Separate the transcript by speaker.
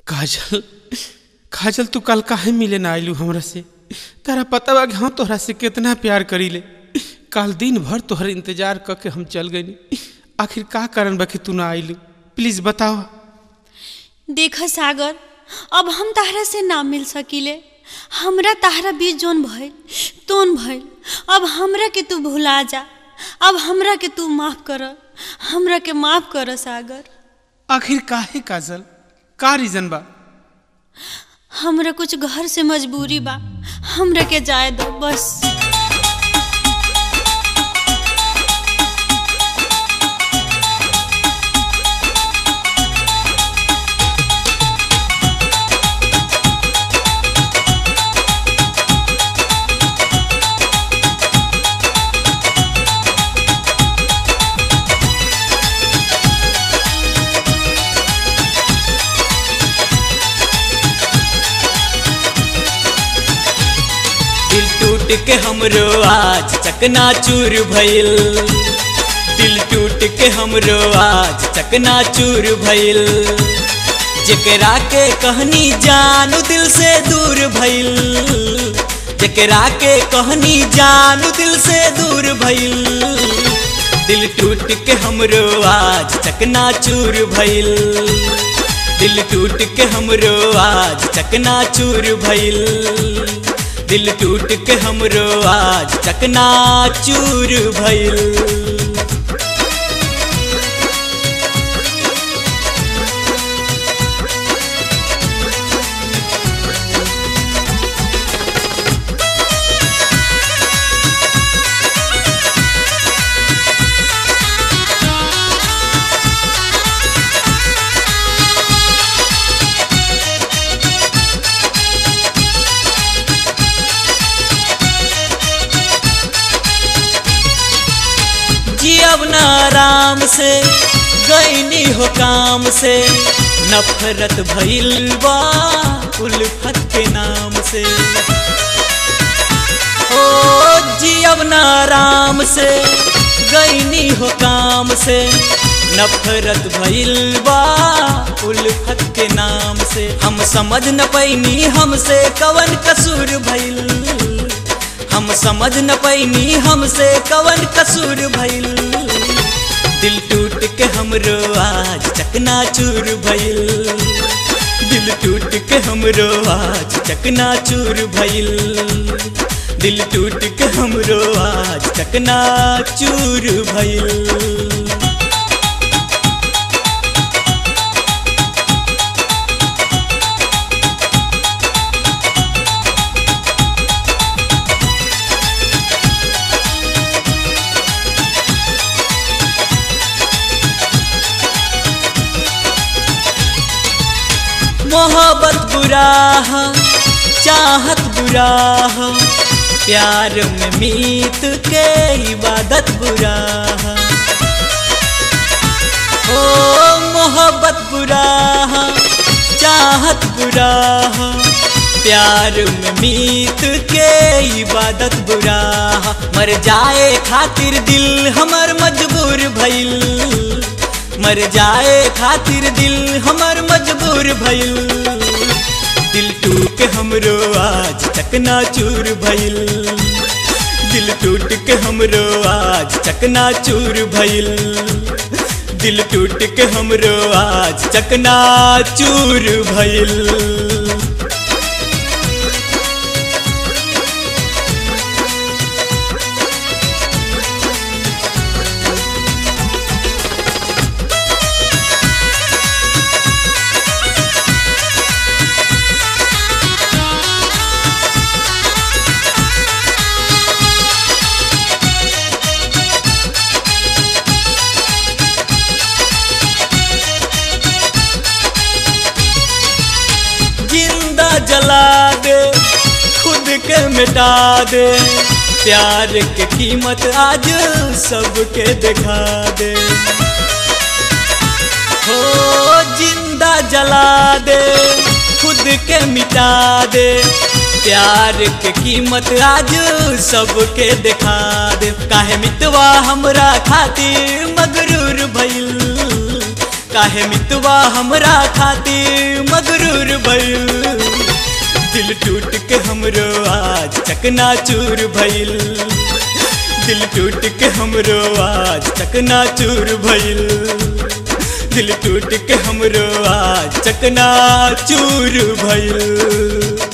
Speaker 1: काजल काजल तू कल काहे मिले ना आइलू हमरा से तारा पता बा कि हम तोहरा से कितना प्यार करीले कल दिन भर तोहर इंतजार क के हम चल गई आखिर का कारण बा कि तू ना आइलू प्लीज बताओ
Speaker 2: देख सागर अब हम ताहरा से ना मिल सकीले हमरा ताहरा बीच जोन भइल तोन भइल अब हमरा के तू भुला जा अब हमरा के तू माफ कर हमरा के माफ कर सागर
Speaker 1: आखिर काहे काजल का रीजन बा
Speaker 2: हमरा कुछ घर से मजबूरी बा हमरा के जाए दो बस
Speaker 3: दिल टूट के हमरो आज चकना चूर भइल दिल टूट के हमरो आज चकना चूर भइल जेकरा के कहनी जानू दिल से दूर भइल जेकरा के कहनी जानू दिल से दूर भइल दिल टूट के हमरो आज चकना चूर भइल दिल टूट के हमरो आज चकना चूर भइल दिल टूट के हमरो आज चकना चूर भइल जियब न आराम से गईनी हो काम से नफरत भइल बा उल्फत के नाम से ओ जियब न आराम से गईनी हो काम से नफरत भइल बा उल्फत के नाम से हम समझ न पैनी हमसे कवन कसूर भइल हम समझ न पैनी हमसे कवन कसूर भइल दिल टूट के हमरो आज चकना चूर भइल दिल टूट के हमरो आज चकना चूर भइल दिल टूट के हमरो आज चकना चूर भइल मोहब्बत बुरा है चाहत बुरा है प्यार में मीत के इबादत बुरा है ओ मोहब्बत बुरा है चाहत बुरा है प्यार में मीत के इबादत बुरा है मर जाए खातिर दिल हमर मजबूर भइल मर जाए खातिर दिल हमर मजबूर भइल दिल टूट के हमरो आज चकना चूर भइल दिल टूट के हमरो आज चकना चूर भइल दिल टूट के हमरो आज चकना चूर भइल जिंदा जला दे खुद के मिटा दे प्यार के कीमत आज सबके दिखा दे हो जिंदा जला दे खुद के मिटा दे प्यार के कीमत आज सबके दिखा दे काहे मितवा हमरा खातिर मगरूर भइल काहे मितवा हमरा खातिर मगरूर दिल टूट के हमरो आज चकना चूर भइल दिल टूट के हमरो आज चकना चूर भइल दिल टूट के हमरो आज चकना चूर भइल